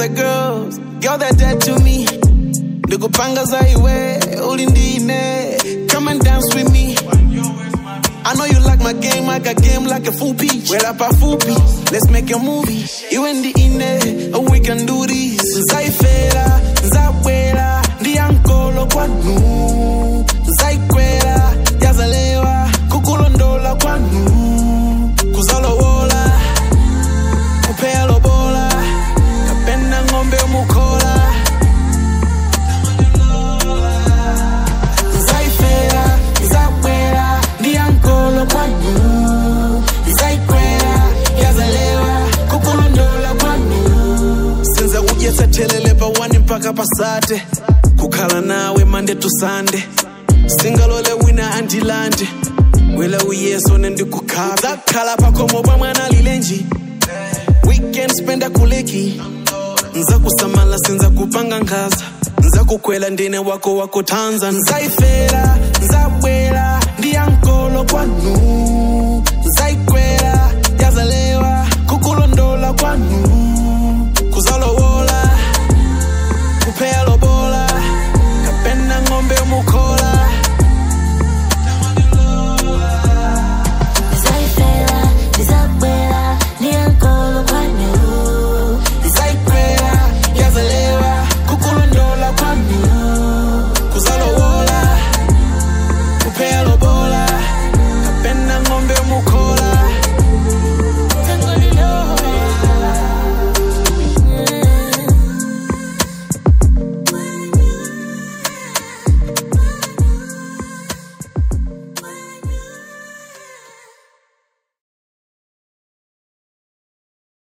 other girls, girl that dead to me. Ndikupanga za iwe, ulindine. Come and dance with me. I know you like my game, I got game like a full peach. Well, up a full peach, let's make a movie. You and the ine, oh, we can do this. Zaifera, Zawera, the ankolo kwanu. Zaikwera, yazalewa, kukulondola kwanu. Kuzalowola, kupea lobola, kapenda ng'ombe mukola. Zaifera, Zawera, the ankolo kwanu. Zaikwera, yazalewa, kukulondola kwanu. Sinza kudyetsa thelele pa wani mpaka pasate kukhala nawe mande to sunday singalole wina andilande wela uyeso nendikukhala zakhala pakhomo pa mwana lilenji weekend spenda kuleki nza kusamala sinza kupanga nkhaza nza kukhwela ndine wako wako tanza nzaifera